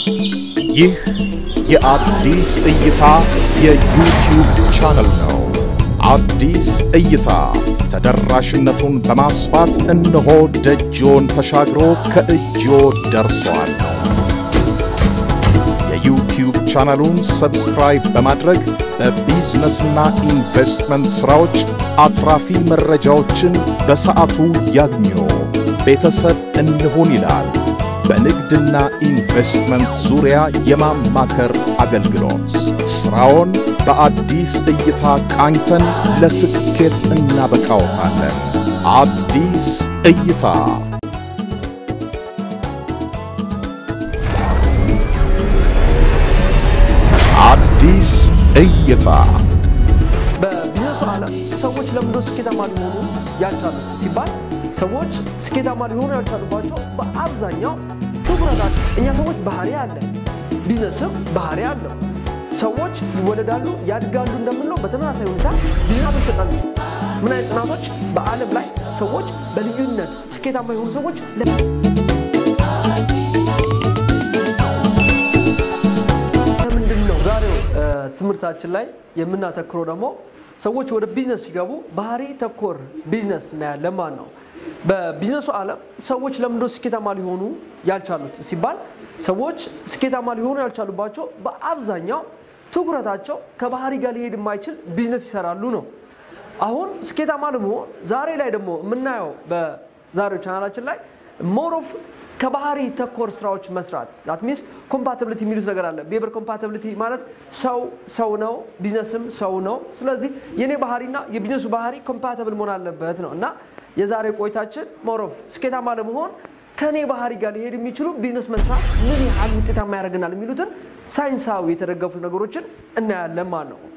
ይህ የአዲስ እይታ የዩቲዩብ ቻናል ነው። አዲስ እይታ ተደራሽነቱን በማስፋት እነሆ ደጅዎን ተሻግሮ ከእጅዎ ደርሷል። የዩቲዩብ ቻናሉን ሰብስክራይብ በማድረግ በቢዝነስና ኢንቨስትመንት ሥራዎች አትራፊ መረጃዎችን በሰዓቱ ያግኙ። ቤተሰብ እንሁን ይላል። በንግድና ኢንቨስትመንት ዙሪያ የማማከር አገልግሎት ሥራውን በአዲስ እይታ ቃኝተን ለስኬት እናበቃዎታለን። አዲስ እይታ አዲስ እይታ በቢዝነሱ ዓለም ሰዎች ለምንድነው ስኬታማ ሊሆኑ ያልቻሉት ሲባል ሰዎች ስኬታማ ሊሆኑ ያልቻሉባቸው በአብዛኛው ትኩረታቸው እኛ ሰዎች ባህሪ አለን፣ ቢዝነስም ባህሪ አለው። ሰዎች ይወለዳሉ፣ ያድጋሉ እንደምንለው በተመሳሳይ ሁኔታ ቢዝነሶች ተጠኑ። ምን አይነት ጥናቶች በዓለም ላይ ሰዎች በልዩነት ስኬታማ የሆኑ ሰዎች ለምንድን ነው ዛሬው ትምህርታችን ላይ የምናተክረው ደግሞ ሰዎች ወደ ቢዝነስ ሲገቡ ባህሪ ተኮር ቢዝነስ እናያለን ማለት ነው። በቢዝነሱ ዓለም ሰዎች ለምንድነው ስኬታማ ሊሆኑ ያልቻሉት ሲባል ሰዎች ስኬታማ ሊሆኑ ያልቻሉባቸው በአብዛኛው ትኩረታቸው ከባህሪ ጋር ሊሄድ የማይችል ቢዝነስ ይሰራሉ ነው። አሁን ስኬታማ ለመሆን ዛሬ ላይ ደግሞ የምናየው በዛሬው ቻናላችን ላይ ሞር ኦፍ ከባህሪ ተኮር ስራዎች መስራት ዛት ሚንስ ኮምፓቲብሊቲ የሚሉት ነገር አለ። ቤበር ኮምፓቲብሊቲ ማለት ሰው ሰው ነው፣ ቢዝነስም ሰው ነው። ስለዚህ የኔ ባህሪና የቢዝነሱ ባህሪ ኮምፓቲብል መሆን አለበት ነው እና የዛሬ ቆይታችን ሞር ኦፍ ስኬታማ ለመሆን ከኔ ባህሪ ጋር ሊሄድ የሚችሉ ቢዝነስ መስራት ምን ያህል ውጤታማ ያደርገናል የሚሉትን ሳይንሳዊ የተደገፉ ነገሮችን እናያለን ማለት ነው።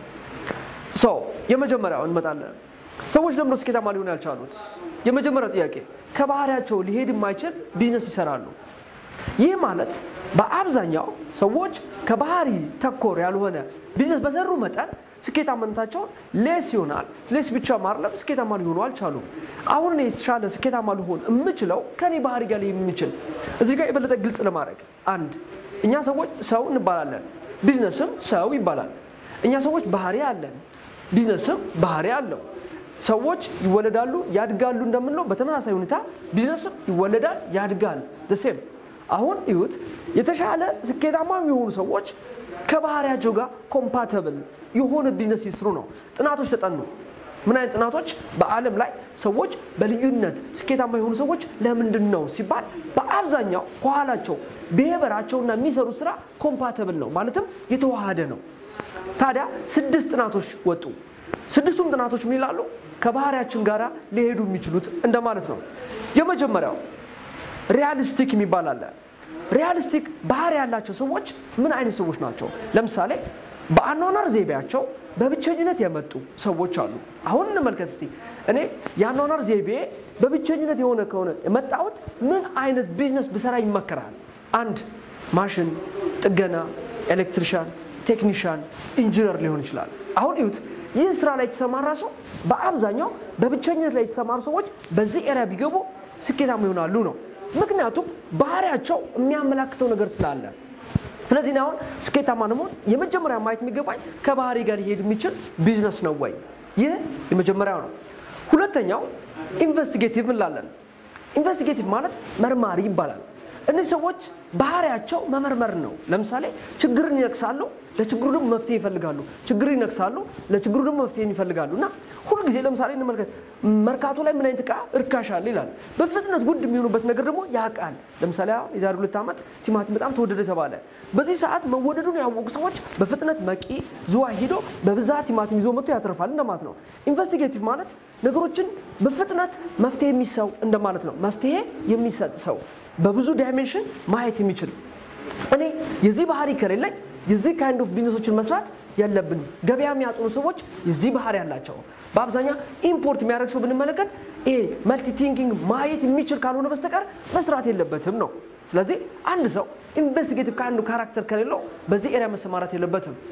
ሶ የመጀመሪያው እንመጣለን። ሰዎች ለምንድነው ስኬታማ ሊሆኑ ያልቻሉት? የመጀመሪያው ጥያቄ ከባህሪያቸው ሊሄድ የማይችል ቢዝነስ ይሰራሉ። ይህ ማለት በአብዛኛው ሰዎች ከባህሪ ተኮር ያልሆነ ቢዝነስ በሰሩ መጠን ስኬታማነታቸውን ሌስ ይሆናል። ሌስ ብቻ ማርለም ስኬታማ ሊሆኑ አልቻሉም። አሁን እኔ የተሻለ ስኬታማ ልሆን የምችለው ከኔ ባህሪ ጋር ሊሄድ የሚችል እዚህ ጋር የበለጠ ግልጽ ለማድረግ አንድ እኛ ሰዎች ሰው እንባላለን፣ ቢዝነስም ሰው ይባላል። እኛ ሰዎች ባህሪ አለን፣ ቢዝነስም ባህሪ አለው። ሰዎች ይወለዳሉ ያድጋሉ እንደምንለው በተመሳሳይ ሁኔታ ቢዝነስም ይወለዳል ያድጋል። ደሴም አሁን ይሁት የተሻለ ስኬታማ የሆኑ ሰዎች ከባህሪያቸው ጋር ኮምፓተብል የሆነ ቢዝነስ ይስሩ ነው። ጥናቶች ተጠኑ። ምን አይነት ጥናቶች? በዓለም ላይ ሰዎች በልዩነት ስኬታማ የሆኑ ሰዎች ለምንድን ነው ሲባል በአብዛኛው ከኋላቸው ብሄበራቸውና የሚሰሩት ስራ ኮምፓተብል ነው፣ ማለትም የተዋሃደ ነው። ታዲያ ስድስት ጥናቶች ወጡ። ስድስቱም ጥናቶች ምን ይላሉ? ከባህሪያችን ጋር ሊሄዱ የሚችሉት እንደማለት ነው። የመጀመሪያው ሪያሊስቲክ የሚባል አለ። ሪያሊስቲክ ባህሪ ያላቸው ሰዎች ምን አይነት ሰዎች ናቸው? ለምሳሌ በአኗኗር ዘይቤያቸው በብቸኝነት የመጡ ሰዎች አሉ። አሁን እንመልከት እስቲ። እኔ የአኗኗር ዘይቤ በብቸኝነት የሆነ ከሆነ የመጣሁት ምን አይነት ቢዝነስ ብሰራ ይመከራል? አንድ ማሽን ጥገና፣ ኤሌክትሪሻን፣ ቴክኒሻን፣ ኢንጂነር ሊሆን ይችላል። አሁን ይሁት ይህ ስራ ላይ የተሰማራ ሰው በአብዛኛው በብቸኝነት ላይ የተሰማሩ ሰዎች በዚህ ኤሪያ ቢገቡ ስኬታማ ይሆናሉ ነው። ምክንያቱም ባህሪያቸው የሚያመላክተው ነገር ስላለ። ስለዚህ አሁን ስኬታማ ለመሆን የመጀመሪያ ማየት የሚገባኝ ከባህሪ ጋር ሊሄድ የሚችል ቢዝነስ ነው ወይ? ይህ የመጀመሪያው ነው። ሁለተኛው ኢንቨስቲጌቲቭ እንላለን። ኢንቨስቲጌቲቭ ማለት መርማሪ ይባላል። እነዚህ ሰዎች ባህሪያቸው መመርመር ነው። ለምሳሌ ችግርን ይነቅሳሉ፣ ለችግሩ ደግሞ መፍትሄ ይፈልጋሉ። ችግር ይነቅሳሉ፣ ለችግሩ ደግሞ መፍትሄ ይፈልጋሉ። እና ሁልጊዜ ለምሳሌ እንመልከት፣ መርካቶ ላይ ምን አይነት እቃ እርካሽ አለ ይላል። በፍጥነት ውድ የሚሆኑበት ነገር ደግሞ ያውቃል። ለምሳሌ የዛሬ ሁለት ዓመት ቲማቲም በጣም ተወደደ ተባለ። በዚህ ሰዓት መወደዱን ያወቁ ሰዎች በፍጥነት መቂ ዝዋይ ሂዶ በብዛት ቲማቲም ይዞ መጥቶ ያተርፋል እንደማለት ነው። ኢንቨስቲጌቲቭ ማለት ነገሮችን በፍጥነት መፍትሄ የሚሰው እንደማለት ነው። መፍትሄ የሚሰጥ ሰው በብዙ ዳይሜንሽን ማየት የሚችል እኔ የዚህ ባህሪ ከሌለኝ የዚህ ካይንድ ኦፍ ቢዝነሶችን መስራት የለብንም። ገበያ የሚያጥኑ ሰዎች የዚህ ባህሪ ያላቸው በአብዛኛው ኢምፖርት የሚያደርግ ሰው ብንመለከት ይሄ መልቲ ቲንኪንግ ማየት የሚችል ካልሆነ በስተቀር መስራት የለበትም ነው። ስለዚህ አንድ ሰው ኢንቨስቲጌቲቭ ካይንድ ካራክተር ከሌለው በዚህ ኤሪያ መሰማራት የለበትም።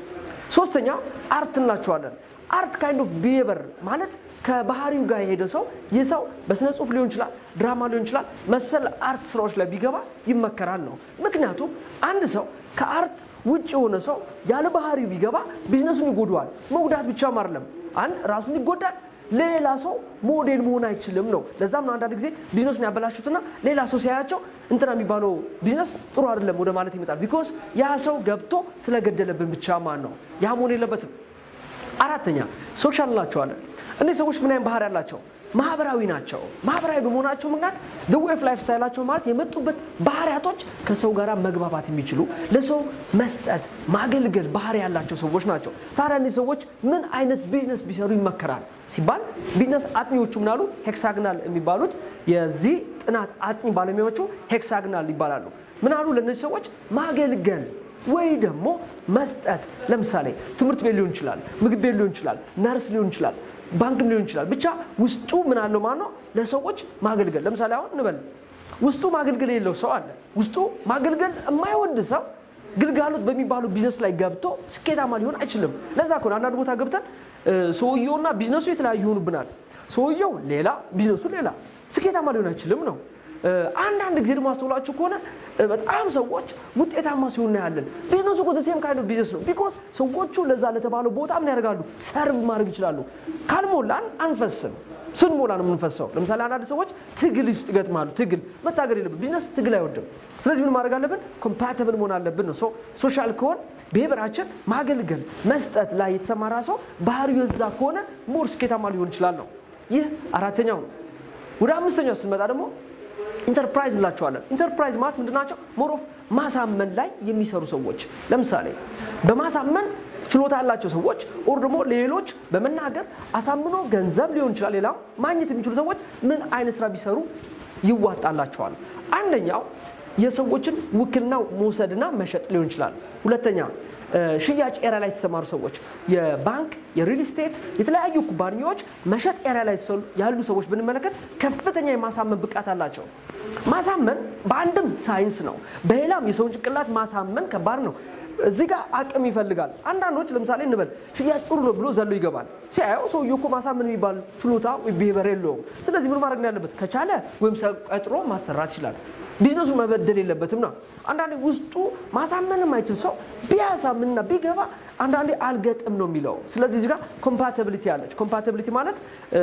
ሶስተኛ አርት እንላቸዋለን። አርት ካይንድ ኦፍ ቢሄቨር ማለት ከባህሪው ጋር የሄደ ሰው ይህ ሰው በስነ ጽሁፍ ሊሆን ይችላል፣ ድራማ ሊሆን ይችላል፣ መሰል አርት ስራዎች ላይ ቢገባ ይመከራል ነው። ምክንያቱም አንድ ሰው ከአርት ውጭ የሆነ ሰው ያለ ባህሪው ቢገባ ቢዝነሱን ይጎዳዋል። መጉዳት ብቻም አይደለም፣ አንድ ራሱን ይጎዳል፣ ሌላ ሰው ሞዴል መሆን አይችልም ነው። ለዛም ነው አንዳንድ ጊዜ ቢዝነሱን ያበላሹትና ሌላ ሰው ሲያያቸው እንትና የሚባለው ቢዝነስ ጥሩ አይደለም ወደ ማለት ይመጣል። ቢኮዝ ያ ሰው ገብቶ ስለገደለብን ብቻ ማን ነው። ያ መሆን የለበትም። አራተኛ ሶሻል እንላቸዋለን። እነዚህ ሰዎች ምን አይነት ባህሪ ያላቸው? ማህበራዊ ናቸው። ማህበራዊ በመሆናቸው ምክንያት ዌይ ኦፍ ላይፍ ስታይላቸው ማለት የመጡበት ባህሪያቶች ከሰው ጋር መግባባት የሚችሉ ለሰው መስጠት፣ ማገልገል ባህሪ ያላቸው ሰዎች ናቸው። ታዲያ እነዚህ ሰዎች ምን አይነት ቢዝነስ ቢሰሩ ይመከራል ሲባል ቢዝነስ አጥኚዎቹ ምናሉ ሄክሳግናል የሚባሉት የዚህ ጥናት አጥኚ ባለሙያዎቹ ሄክሳግናል ይባላሉ። ምናሉ ለእነዚህ ሰዎች ማገልገል ወይ ደግሞ መስጠት። ለምሳሌ ትምህርት ቤት ሊሆን ይችላል፣ ምግብ ቤት ሊሆን ይችላል፣ ነርስ ሊሆን ይችላል፣ ባንክም ሊሆን ይችላል። ብቻ ውስጡ ምን አለው ማለት ነው ለሰዎች ማገልገል። ለምሳሌ አሁን እንበል ውስጡ ማገልገል የሌለው ሰው አለ። ውስጡ ማገልገል የማይወድ ሰው ግልጋሎት በሚባሉ ቢዝነስ ላይ ገብቶ ስኬታማ ሊሆን አይችልም። ለዛ ከሆነ አንዳንድ ቦታ ገብተን ሰውየውና ቢዝነሱ የተለያዩ ይሆኑብናል። ሰውየው ሌላ፣ ቢዝነሱ ሌላ፣ ስኬታማ ሊሆን አይችልም ነው። አንዳንድ ጊዜ ደግሞ አስተውላችሁ ከሆነ በጣም ሰዎች ውጤታማ ሲሆን እናያለን። ቢዝነሱ እኮ ሴም ካይንድ ቢዝነስ ነው። ቢኮዝ ሰዎቹ ለዛ ለተባለው ቦታ ምን ያደርጋሉ? ሰርቭ ማድረግ ይችላሉ። ካልሞላን አንፈስም። ስንሞላ ነው የምንፈሰው። ለምሳሌ አንዳንድ ሰዎች ትግል ውስጥ ይገጥማሉ። ትግል መታገል የለብን። ቢዝነስ ትግል አይወድም። ስለዚህ ምን ማድረግ አለብን? ኮምፓተብል መሆን አለብን ነው። ሶሻል ከሆን ብሔራችን ማገልገል መስጠት ላይ የተሰማራ ሰው ባህሪው የዛ ከሆነ ሞር ስኬታማ ሊሆን ይችላል ነው። ይህ አራተኛው ነው። ወደ አምስተኛው ስንመጣ ደግሞ ኢንተርፕራይዝ እንላቸዋለን። ኢንተርፕራይዝ ማለት ምንድን ናቸው? ሞሮፍ ማሳመን ላይ የሚሰሩ ሰዎች ለምሳሌ በማሳመን ችሎታ ያላቸው ሰዎች ኦር ደግሞ ሌሎች በመናገር አሳምኖ ገንዘብ ሊሆን ይችላል ሌላም ማግኘት የሚችሉ ሰዎች ምን አይነት ስራ ቢሰሩ ይዋጣላቸዋል? አንደኛው የሰዎችን ውክልና መውሰድና መሸጥ ሊሆን ይችላል። ሁለተኛ ሽያጭ ኤሪያ ላይ የተሰማሩ ሰዎች የባንክ፣ የሪል ስቴት፣ የተለያዩ ኩባንያዎች መሸጥ ኤሪያ ላይ ያሉ ሰዎች ብንመለከት ከፍተኛ የማሳመን ብቃት አላቸው። ማሳመን በአንድም ሳይንስ ነው፣ በሌላም የሰውን ጭንቅላት ማሳመን ከባድ ነው። እዚህ ጋር አቅም ይፈልጋል። አንዳንዶች ለምሳሌ እንበል ሽያጭ ጥሩ ነው ብሎ ዘሎ ይገባል። ሲያየው ሰውዬው እኮ ማሳመን የሚባል ችሎታ ወይ ብሄበር የለውም። ስለዚህ ምን ማድረግ ነው ያለበት? ከቻለ ወይም ሰው ቀጥሮ ማሰራት ይችላል። ቢዝነሱ መበደል የለበትም ነው። አንዳንዴ ውስጡ ማሳመን የማይችል ሰው ቢያሳምንና ቢገባ አንዳንዴ አልገጥም ነው የሚለው። ስለዚህ እዚህ ጋር ኮምፓቲቢሊቲ አለች። ኮምፓቲቢሊቲ ማለት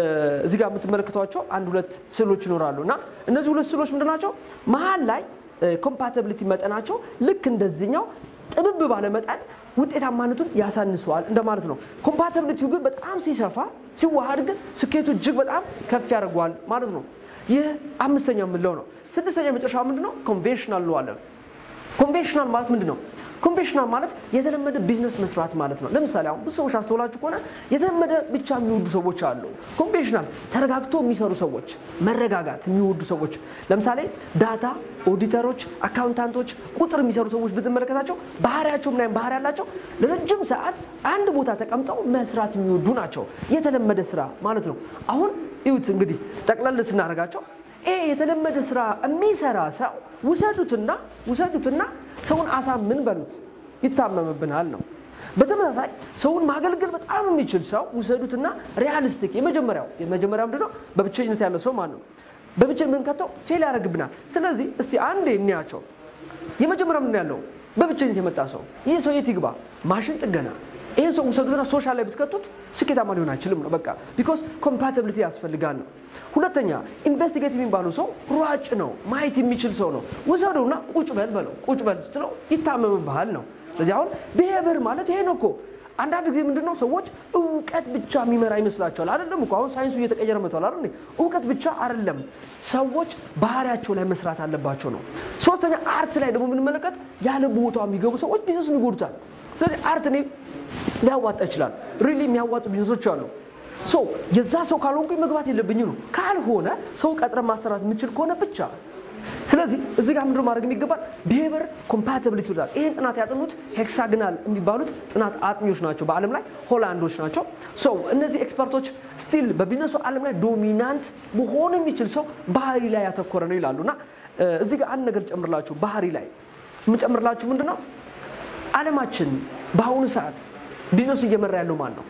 እዚህ ጋር የምትመለከቷቸው አንድ ሁለት ስዕሎች ይኖራሉ እና እነዚህ ሁለት ስዕሎች ምንድን ናቸው? መሀል ላይ ኮምፓቲቢሊቲ መጠናቸው ልክ እንደዚህኛው ጥብብ ባለ መጠን ውጤታማነቱን ያሳንሰዋል እንደማለት ነው። ኮምፓቲቢሊቲው ግን በጣም ሲሰፋ ሲዋሃድ ግን ስኬቱ እጅግ በጣም ከፍ ያደርገዋል ማለት ነው። ይህ አምስተኛ የምንለው ነው። ስድስተኛ የመጨረሻ ምንድን ነው? ኮንቬንሽናል እንለዋለን። ኮንቬንሽናል ማለት ምንድን ነው? ኮንቬንሽናል ማለት የተለመደ ቢዝነስ መስራት ማለት ነው። ለምሳሌ አሁን ብዙ ሰዎች አስተውላችሁ ከሆነ የተለመደ ብቻ የሚወዱ ሰዎች አሉ። ኮንቬንሽናል ተረጋግቶ የሚሰሩ ሰዎች፣ መረጋጋት የሚወዱ ሰዎች፣ ለምሳሌ ዳታ ኦዲተሮች፣ አካውንታንቶች፣ ቁጥር የሚሰሩ ሰዎች ብትመለከታቸው ባህሪያቸው ምናምን ባህሪ ያላቸው ለረጅም ሰዓት አንድ ቦታ ተቀምጠው መስራት የሚወዱ ናቸው። የተለመደ ስራ ማለት ነው። አሁን ይሁት እንግዲህ ጠቅለል ስናደርጋቸው ይሄ የተለመደ ስራ የሚሰራ ሰው ውሰዱትና ውሰዱትና ሰውን አሳምን በሉት ይታመምብናል ነው። በተመሳሳይ ሰውን ማገልገል በጣም የሚችል ሰው ውሰዱትና ሪያሊስቲክ የመጀመሪያው የመጀመሪያ ምንድን ነው? በብቸኝነት ያለ ሰው ማን ነው? በብቸኝነት የምንከተው ፌል ያደርግብናል። ስለዚህ እስቲ አንዴ እንያቸው። የመጀመሪያ ምንድን ያለው በብቸኝነት የመጣ ሰው ይህ ሰው የት ይግባ? ማሽን ጥገና ይህን ሰው ውሰዱትና ሶሻል ላይ ብትከቱት ስኬታማ ሊሆን አይችልም ነው። በቃ ቢኮዝ ኮምፓቲቢሊቲ ያስፈልጋል ነው። ሁለተኛ ኢንቨስቲጌት የሚባለው ሰው ሯጭ ነው፣ ማየት የሚችል ሰው ነው። ውሰዱና ቁጭ በል በለው። ቁጭ በል ስትለው ይታመምብሃል ነው። ስለዚህ አሁን ብሄብር ማለት ይሄ ነው እኮ። አንዳንድ ጊዜ ምንድነው ሰዎች እውቀት ብቻ የሚመራ ይመስላቸዋል። አይደለም እኮ አሁን ሳይንሱ እየተቀየረ መጥቷል አይደል? እውቀት ብቻ አይደለም፣ ሰዎች ባህሪያቸው ላይ መስራት አለባቸው ነው። ሶስተኛ አርት ላይ ደግሞ የምንመለከት ያለ ቦታው የሚገቡ ሰዎች ቢዝነስን ይጎዱታል። ስለዚህ አርት እኔ ሊያዋጣ ይችላል። ሪሊ የሚያዋጡ ቢዝነሶች አሉ። ሶ የዛ ሰው ካልሆንኩኝ መግባት የለብኝ ነው። ካልሆነ ሰው ቀጥረ ማሰራት የምችል ከሆነ ብቻ ስለዚህ እዚህ ጋር ምንድን ማድረግ የሚገባል ብሄቨር ኮምፓቲቢሊቲ ይላል። ይህን ጥናት ያጠኑት ሄክሳግናል የሚባሉት ጥናት አጥኚዎች ናቸው። በዓለም ላይ ሆላንዶች ናቸው። ሰው እነዚህ ኤክስፐርቶች ስቲል በቢዝነሱ ዓለም ላይ ዶሚናንት መሆን የሚችል ሰው ባህሪ ላይ ያተኮረ ነው ይላሉ። እና እዚህ ጋር አንድ ነገር ጨምርላችሁ ባህሪ ላይ የምጨምርላችሁ ምንድን ነው ዓለማችን በአሁኑ ሰዓት ቢዝነሱ እየመራ ያለው ማን ነው?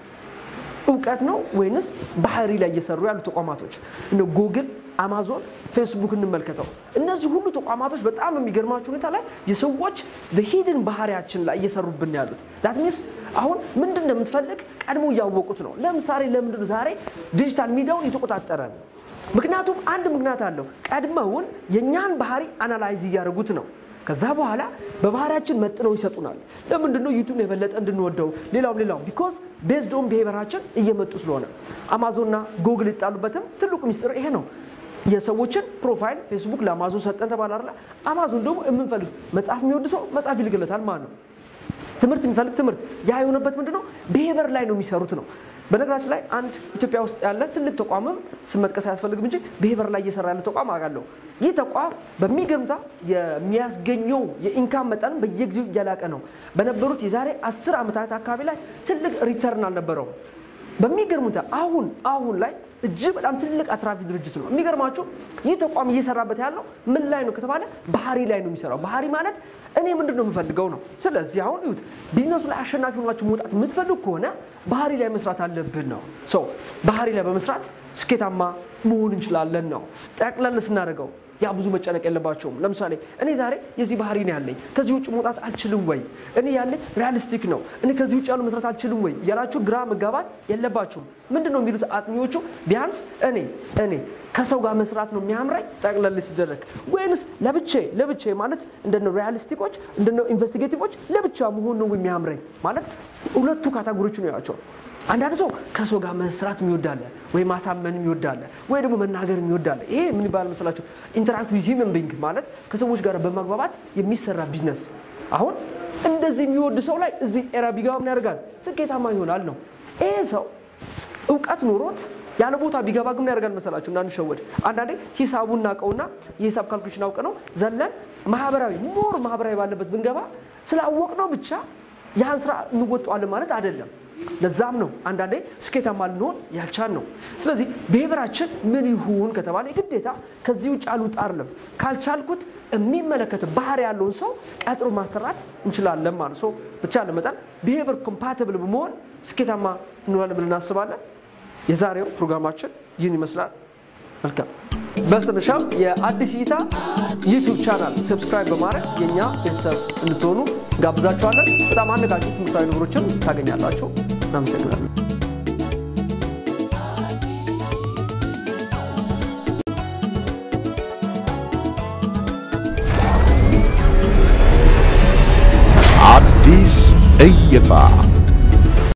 እውቀት ነው ወይንስ ባህሪ ላይ እየሰሩ ያሉ ተቋማቶች? እነ ጉግል፣ አማዞን፣ ፌስቡክ እንመልከተው። እነዚህ ሁሉ ተቋማቶች በጣም የሚገርማቸው ሁኔታ ላይ የሰዎች ሂድን ባህሪያችን ላይ እየሰሩብን ያሉት ዳት ሚንስ አሁን ምንድን ነው የምትፈልግ ቀድሞ እያወቁት ነው። ለምሳሌ ለምንድን ነው ዛሬ ዲጂታል ሚዲያውን እየተቆጣጠረ ነው? ምክንያቱም አንድ ምክንያት አለው። ቀድመውን የእኛን ባህሪ አናላይዝ እያደረጉት ነው። ከዛ በኋላ በባህሪያችን መጥነው ይሰጡናል። ለምንድን ነው ዩቱብ የበለጠ እንድንወደው ሌላውም ሌላውም ቢኮዝ ቤዝድ ኦን ቢሄቨራችን እየመጡ ስለሆነ አማዞንና ጉግል ይጣሉበትም ትልቁ ሚስጥር ይሄ ነው። የሰዎችን ፕሮፋይል ፌስቡክ ለአማዞን ሰጠን ተባለ አይደለ? አማዞን ደግሞ የምንፈልግ መጽሐፍ የሚወድ ሰው መጽሐፍ ይልክለታል ማለት ነው። ትምህርት የሚፈልግ ትምህርት። ያ የሆነበት ምንድን ነው? ቢሄቨር ላይ ነው የሚሰሩት ነው። በነገራችን ላይ አንድ ኢትዮጵያ ውስጥ ያለ ትልቅ ተቋምም ስም መጥቀስ አያስፈልግም እንጂ ቢሄቨር ላይ እየሰራ ያለ ተቋም አውቃለሁ። ይህ ተቋም በሚገርምታ የሚያስገኘው የኢንካም መጠን በየጊዜው እያላቀ ነው። በነበሩት የዛሬ አስር ዓመታት አካባቢ ላይ ትልቅ ሪተርን አልነበረውም። በሚገርሙታ አሁን አሁን ላይ እጅግ በጣም ትልቅ አትራፊ ድርጅት ነው። የሚገርማችሁ ይህ ተቋም እየሰራበት ያለው ምን ላይ ነው ከተባለ ባህሪ ላይ ነው የሚሰራው። ባህሪ ማለት እኔ ምንድን ነው የምፈልገው ነው። ስለዚህ አሁን ይሁት ቢዝነሱ ላይ አሸናፊ ሆናችሁ መውጣት የምትፈልግ ከሆነ ባህሪ ላይ መስራት አለብን ነው። ሰው ባህሪ ላይ በመስራት ስኬታማ መሆን እንችላለን ነው። ጠቅለል ስናደርገው ያ ብዙ መጨነቅ የለባቸውም። ለምሳሌ እኔ ዛሬ የዚህ ባህሪ ነው ያለኝ፣ ከዚህ ውጭ መውጣት አልችልም ወይ? እኔ ያለኝ ሪያሊስቲክ ነው፣ እኔ ከዚህ ውጭ ያሉ መስራት አልችልም ወይ እያላችሁ ግራ መጋባት የለባችሁም። ምንድን ነው የሚሉት አጥኚዎቹ? ቢያንስ እኔ እኔ ከሰው ጋር መስራት ነው የሚያምረኝ ጠቅለል ሲደረግ፣ ወይንስ ለብቼ ለብቼ ማለት እንደነ ሪያሊስቲኮች እንደነ ኢንቨስቲጌቲቮች ለብቻ መሆን ነው የሚያምረኝ ማለት ሁለቱ ካታጎሪዎች ነው ያቸው። አንዳንድ ሰው ከሰው ጋር መስራት የሚወዳለ ወይ ማሳመን የሚወዳለ ወይ ደግሞ መናገር የሚወዳለ። ይሄ ምን ይባላል መሰላችሁ? ኢንተራክት ዊዝ ሂውመን ቢንግ ማለት ከሰዎች ጋር በማግባባት የሚሰራ ቢዝነስ። አሁን እንደዚህ የሚወድ ሰው ላይ እዚህ ኤራ ቢገባ ምን ያደርጋል? ስኬታማ ይሆናል ነው። ይሄ ሰው እውቀት ኖሮት ያለ ቦታ ቢገባ ግን ምን ያደርጋል መሰላችሁ? እንዳንሸወድ። አንዳንዴ ሂሳቡን እናውቀውና የሂሳብ ካልኩሌሽን አውቀ ነው ዘለን ማህበራዊ ሞር ማህበራዊ ባለበት ብንገባ ስላወቅ ነው ብቻ ያን ስራ እንወጣዋለን ማለት አይደለም። ለዛም ነው አንዳንዴ ስኬታማ ልንሆን ያልቻል ነው። ስለዚህ ብሄበራችን ምን ይሁን ከተባለ ግዴታ ከዚህ ውጭ አልውጣ አይደለም። ካልቻልኩት የሚመለከት ባህሪ ያለውን ሰው ቀጥሮ ማሰራት እንችላለን ማለት ሰው ብቻ ለመጠን ብሄበር ኮምፓቲብል በመሆን ስኬታማ እንሆናለን ብለን እናስባለን። የዛሬው ፕሮግራማችን ይህን ይመስላል። መልካም በስተመጨረሻም የአዲስ እይታ ዩቱብ ቻናል ሰብስክራይብ በማድረግ የእኛ ቤተሰብ እንድትሆኑ ጋብዛችኋለን። በጣም አነቃቂ ትምህርታዊ ነገሮችን ታገኛላችሁ። እናመሰግናለን። አዲስ እይታ